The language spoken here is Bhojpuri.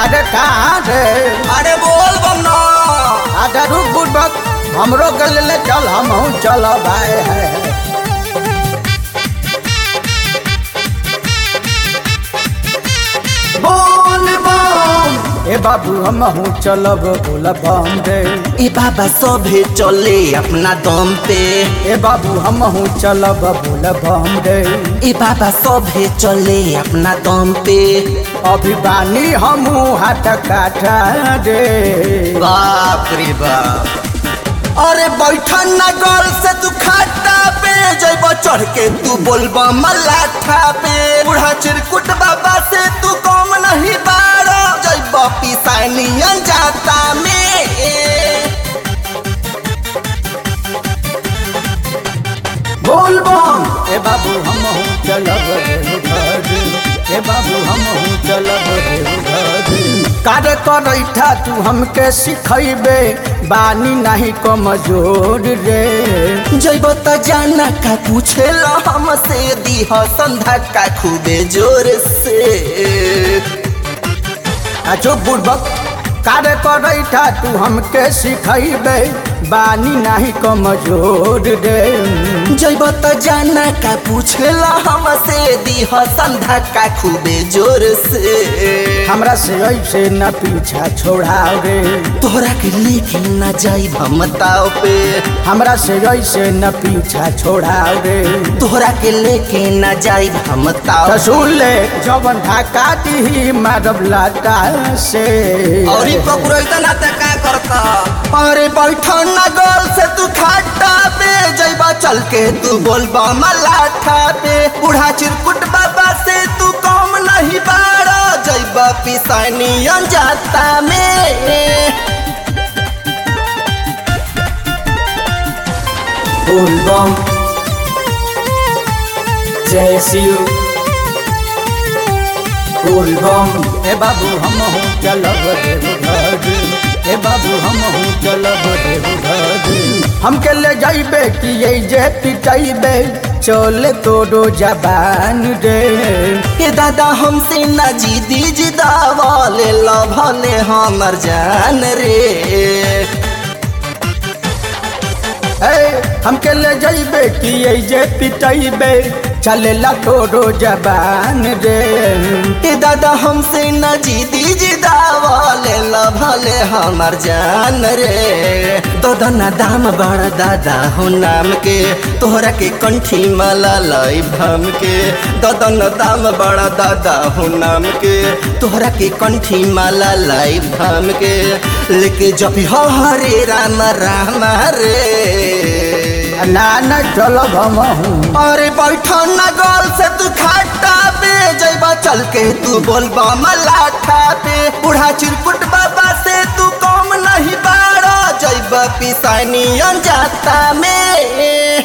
अरे कहाँ रे अरे बोल बम ना आधा रुक बुड़बक हमरो गले ले चल हम चल भाई है बोल बम ए बाबू हम चलब बोल बम रे ए बाबा सभे चले अपना दम पे ए बाबू हम चलब बोल बम रे ए बाबा सभे चले अपना दम पे अभी बानी हम हाथ काठा रे बाप रे बाप अरे बैठन ना गल से तू खाता पे जैब चढ़ के तू बोलबा मलाठा पे बूढ़ा चिरकुट बाबा से तू कम नहीं बारो जैब पिसानियन जाता में बोल बम ए बाबू हम चलब रे घर ए बाबू हम चलब रे घर कार्य करैठा तू हमके सिखैबे बानी नहीं कमजोर रे जैब त जाना का पूछेला हमसे दीह संधा का खूबे जोर से आजो बुड़बक कार्य करैठा तू हमके सिखैबे बानी नहीं कमजोर रे जैब त जाना का पूछेला हमसे दीह संधा का खूबे जोर से हमरा से ऐसे न पीछा छोड़ाओ रे तोहरा के लेके न जाई भमताओ पे हमरा से ऐसे न पीछा छोड़ाओ रे तोहरा के लेके न जाई भमताओ तो सुन ले जवन ढाका दी मारब लाटा से और ई पकुरैता ना त का करता अरे बैठन ना गल से तू खाटा पे जैबा चल के तू बोलबा मलाठा पे बूढ़ा चिरकुट बाबा से तू कम नहीं बाड़ा जैबा पिसानियन जाता में बोल बम जय शिव बोल बम ए बाबू हम हूँ चलब देव घर ए बाबू हम हूँ चलब देव घर हमके ले जाइबे कि ये जे पिटाइबे चले तोरो जबान रे ए दादा हमसे ना जीदी जिदावा ले ला भले हमर जान रे ए हमके ले जाइबे कि ये जे पिटाइबे चलेला तोरो जबान रे ए दादा हमसे न जीदी जिदावा ले ला भले हमर जान रे दादा ना दाम बड़ा दादा हो नाम के तोहरा के कंठी माला लाई भम के दादा ना दाम बड़ा दादा हो नाम के तोहरा के कंठी माला लाई भम के लेके जब हो हरे राम राम रे ना ना चलब हम हूँ अरे बैठन ना गल से तू खाटा पे जैबा चल के तू बोलबा मलाठा पे बूढ़ा चिरकुट बाबा से तू कम नहीं बाड़ा जैबा पिसानियन जाता में